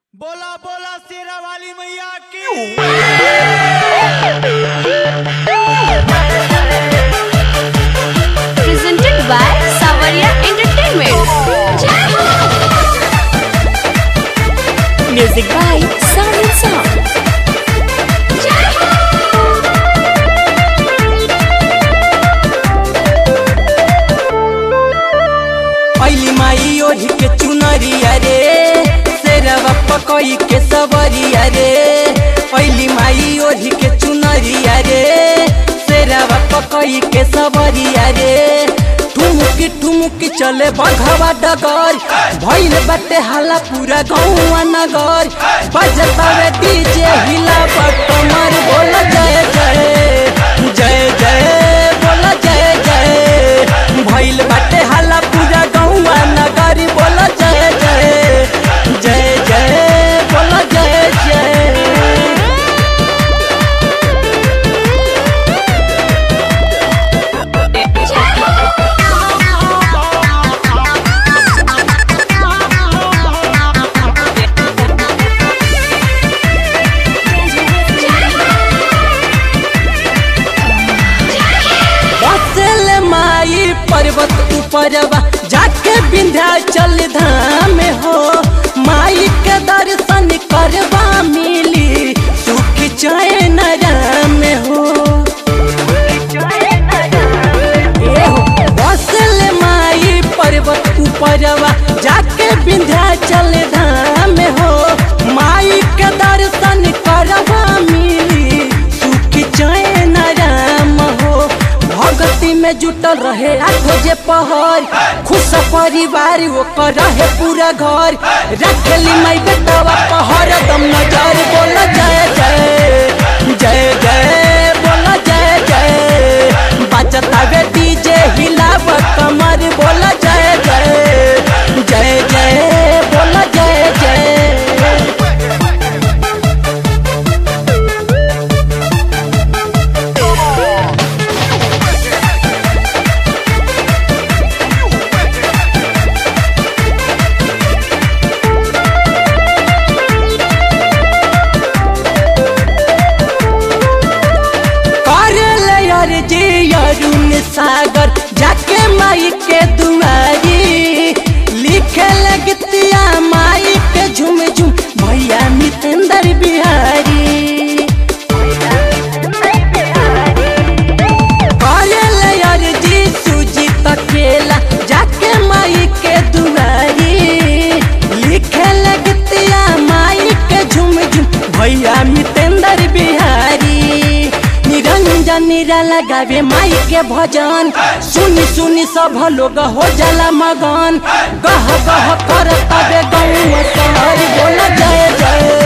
बोला बोला शेरा वाली मैया की presented by Savaria Entertainment. Music by Sound Sound. पहली माई ओढ़ी के चुनरिया रे शेरवा पकई के सवरिया रे पहली माई ओढ़ी के चुनरिया रे शेरवा पकई के सवरिया रे ठुमुकी ठुमुकी चले बघवा डगर भइल बाटे हाला पूरा गौवा नगर बजतावे डीजे हिला कमर बोल जय जय जय जय बोल जय जय भइल बाटे हाला पूरा गौवा नगर बोल जय जय जय जय बोल जय जय बसल माई पर्वत ऊपरवा जाके विंध्याचल धाम हो माई के दर्शन करवा मिली सुख चैन राम हो ए हो, बसल माई पर्वत ऊपरवा जाके विंध्याचल धाम हो माई के दर्शन करवा मिली सुख चैन राम हो भगती में जुटल रहे आठो जे पहर खुश परिवार ओकर रहे पूरा घर रखली माई बेटवा पहर दम नजर बोल जय जय जय जय बोल जय जय बचता वे डीजे हिलाव कमर बोल जय जय जय जय बोल जय जय करल यार जी अरुण सागर जाके माई के दुआरी लिखे लगतिया माई के झुम झुम भैया मितेंद्र बिहारी करल यार जी सूजी तकेला जाके माई के दुआरी लिखे लगतिया माई के झुम झुम भैया मितेंद्र बिहारी निरंजन निरा लगावे माई के भजन सुनी सुनी सब लोग हो जाला मगन गह गह करता बे गौवा शहर बोल जय जय